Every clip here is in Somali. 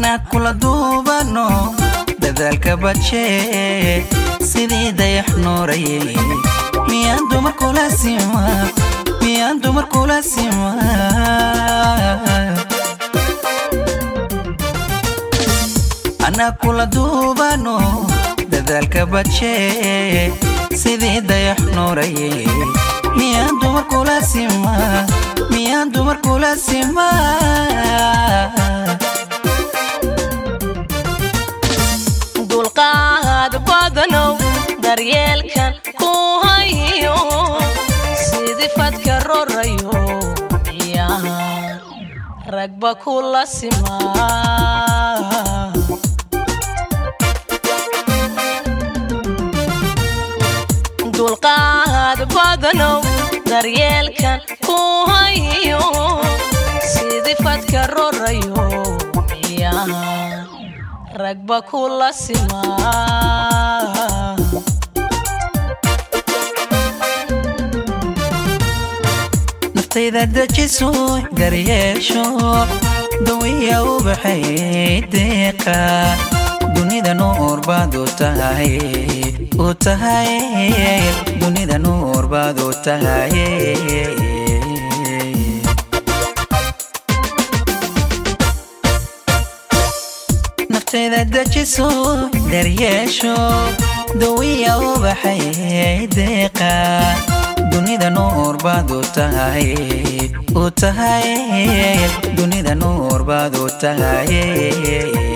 anaa kula duubano dadaalka badshee sidii dayax nuurayay miyaan dumar kula sima miyaan dumar kula sima anaa kula duubano dadaalka badshee sidii dayax nuurayay miyaan dumar kula sima miyaan dumar kula sima dulqaad badanow daryeelkan ku hayo sidii fadka rorayo miyaan ragba kula simaa dulqaad badanow daryeelkan ku hayo sidii fadka rorayo miyaan ragba kula simaa naftayda dejiso daryeesho dawiya u baxay deeqa dunida nuur baad u tahay u tahay dunida nuur baad u tahay naftayda dejiso daryeesho dawiya u baxay deeqa dunida nuur baad u tahay u tahay dunida nuur baad u tahay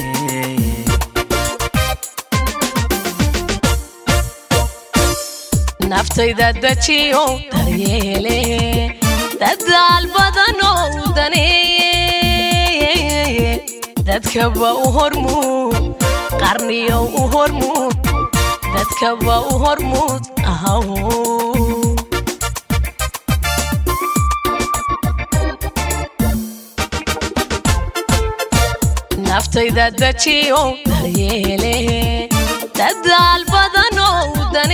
naftayda dejiyo daryeele dadaal badanow daneeye dadkaba u hormuud qarniyow u hormuud dadkaba u hormuud ahaw naftayda dejiyo daryeele dadaal badanow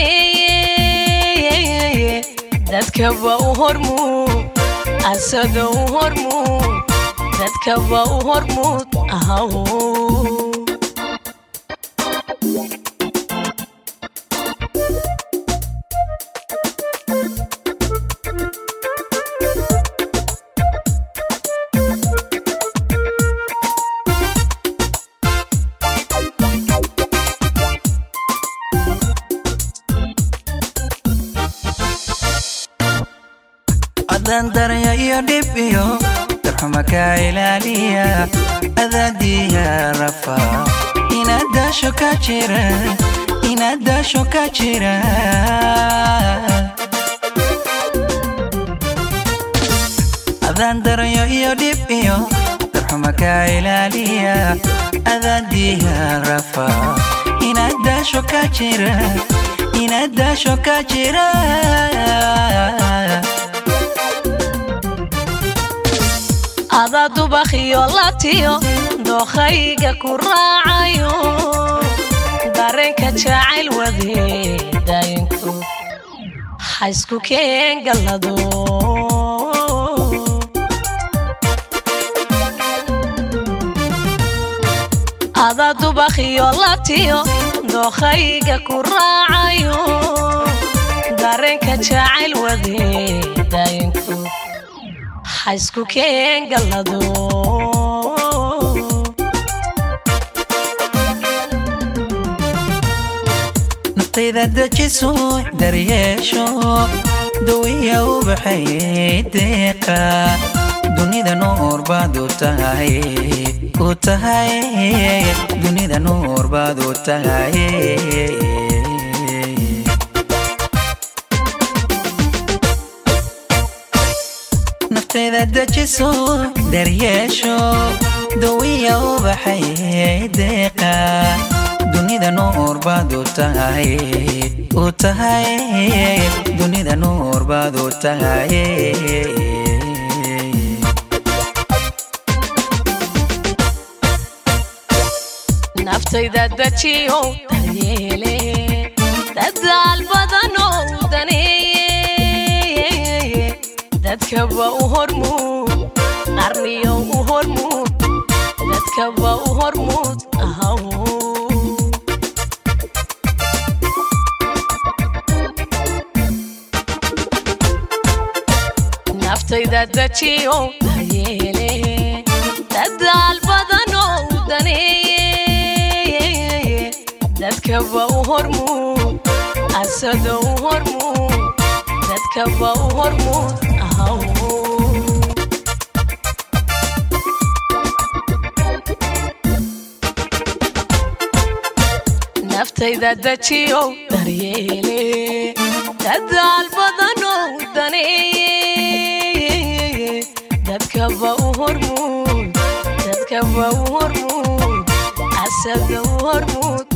daneeye dadkaba u hormuud asada u hormuud dadkaba u hormuud ahaw adan darya iyo dhib iyo darxuma ka ilaaliya adaadiya rafa inaad daasho ka jira inaad daasho ka jira adan daryo iyo dhib iyo darxuma ka ilaaliya adaadiya rafa inaad daasho ka jira inaad daasho ka jira adaa dubakhiyo latiyo dookhayga ku raacayo dareenka jacayl wadeedayinku haysku keen gallado adaa dubakhiyo latiyo dookhayga ku raacayo dareenka jacayl wadeedayinku haysku keen gallado naftayda dejiso daryeesho dawiya u baxay deeqa dunida nuur baad u tahay u tahay dunida nuur baad u tahay naftayda dejiso daryeesho dawiya u baxay deeqa dunida nuur baad u tahay u tahay dunida nuur baad u tahay naftayda dejiyo daryeele dadaal badanow daneeye dadkaba u hormuud qarniyow u hormuud dadkaba u hormuud ahaw naftayda dajiyo daryeele dadaal badanoo u daneeye dadkaba u hormuud asado u hormuud dadkaba u hormuud ahaw naftayda dajiyo daryeele dadaal badanoo u daneeye dadkaba u hormuud dadkaba u hormuud asada u hormuud